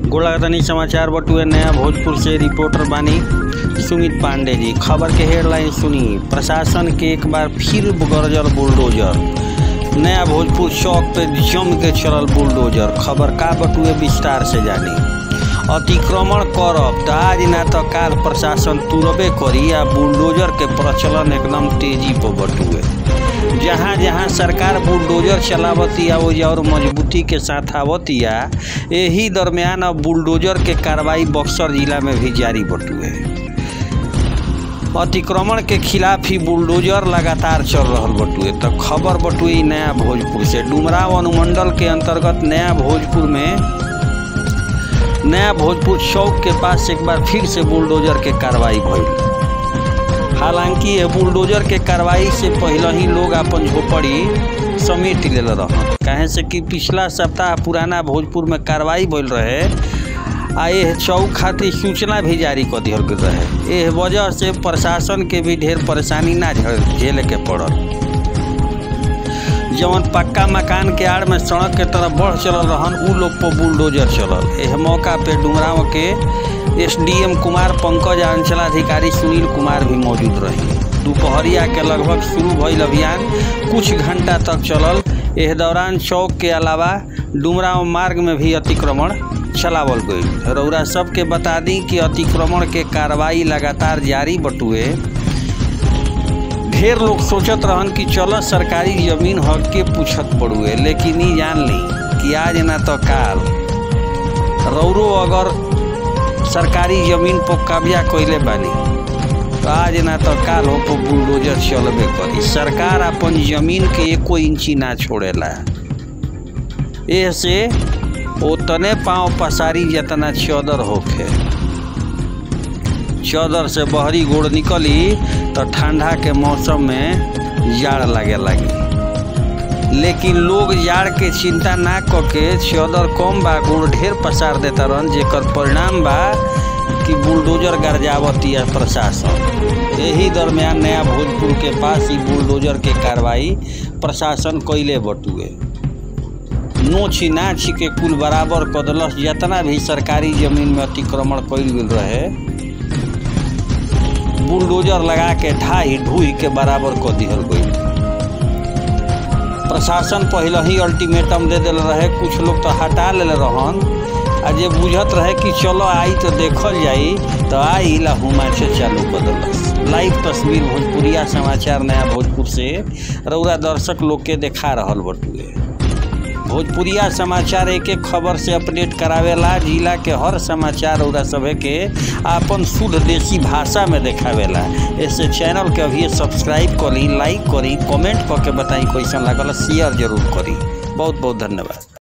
गोलागतनी समाचार बटुए नया भोजपुर से रिपोर्टर बानी सुमित पांडे जी खबर के हेडलाइन सुनी प्रशासन के एक बार फिर गरजल बुलडोजर नया भोजपुर चौक पे जम के चलल बुलडोजर खबर का बटुए विस्तार से जानी अतिक्रमण करब त आज ना तो काल प्रशासन तुरबे करी आ बुलडोजर के प्रचलन एकदम तेजी पर बटुए जहाँ जहाँ सरकार बुलडोजर चलावतिया वो और मजबूती के साथ आवतिया यही दरमियान अब बुलडोजर के कार्रवाई बक्सर जिला में भी जारी बटुए अतिक्रमण के खिलाफ ही बुलडोजर लगातार चल रहा बटुए तो खबर बटुए ई नया भोजपुर से डुमराव अनुमंडल के अंतर्गत नया भोजपुर में नया भोजपुर चौक के पास एक बार फिर से बुलडोजर के कार्रवाई भइल हालांकि ये बुलडोजर के कार्रवाई से पहले ही लोग अपन झोपड़ी समेट ले रह कहे से कि पिछला सप्ताह पुराना भोजपुर में कार्रवाई भइल रहे आ यह चौक खातिर सूचना भी जारी कर दिहल गेल रहे एह वजह से प्रशासन के भी ढेर परेशानी ना झेल- झेले के पड़ल जवन पक्का मकान के आड़ में सड़क के तरफ बढ़ चलल रहन उ लोग पर बुलडोजर चलल एह मौका पे डुमराव के एसडीएम कुमार पंकज आ अंचलाधिकारी सुनील कुमार भी मौजूद रहे दोपहरिया के लगभग शुरू भइल अभियान कुछ घंटा तक चलल एह दौरान चौक के अलावा डुमराव मार्ग में भी अतिक्रमण चलावल गई रौरा सबके बता दी कि अतिक्रमण के कार्रवाई लगातार जारी बटुए ढेर लोग सोचत रहन कि चलो सरकारी जमीन हक के पूछत पड़ुए लेकिन ई जान ली कि आज ना तो काल रौरो अगर सरकारी जमीन पर कब्जा कैले बानी तो आज ना तो काल हो पर बुलडोजर चलबे करी सरकार अपन जमीन के एको इंची ना छोड़ेला एह से ओतने पाँव पसारी जितना चौदर होखे चौदर से बहरी गोड़ निकली तो ठंडा के मौसम में जाड़ लगे लगी लेकिन लोग जाड़ के चिंता ना करके चौदर कम बा गोड़ ढेर पसार देता रहन जेकर परिणाम बा कि बुलडोजर गरजावती है प्रशासन यही दरमियान नया भोजपुर के पास ही बुलडोजर के कार्रवाई प्रशासन कैले बटुए नोची नाची के कुल बराबर कदलस जितना भी सरकारी जमीन में अतिक्रमण कैल गेल रहे बुलडोजर लगा के ढाई ढूई के बराबर कर दिहल गई प्रशासन पहले ही अल्टीमेटम दे दिल रहे कुछ लोग तो हटा ले रहन आ जे बुझत रहे कि चलो आई तो देखल जाई तो आई ला हुमा से चालू कर दिलस लाइव तस्वीर भोजपुरिया समाचार नया भोजपुर से रौरा दर्शक लोग के देखा रहल बटुए भोजपुरिया समाचार एक एक खबर से अपडेट करावेला जिला के हर समाचार रौरा सभे के आपन शुद्ध देसी भाषा में देखावेला ऐसे चैनल के अभी सब्सक्राइब करी लाइक करी कमेंट करके बताई कैसन लागल शेयर जरूर करी बहुत बहुत धन्यवाद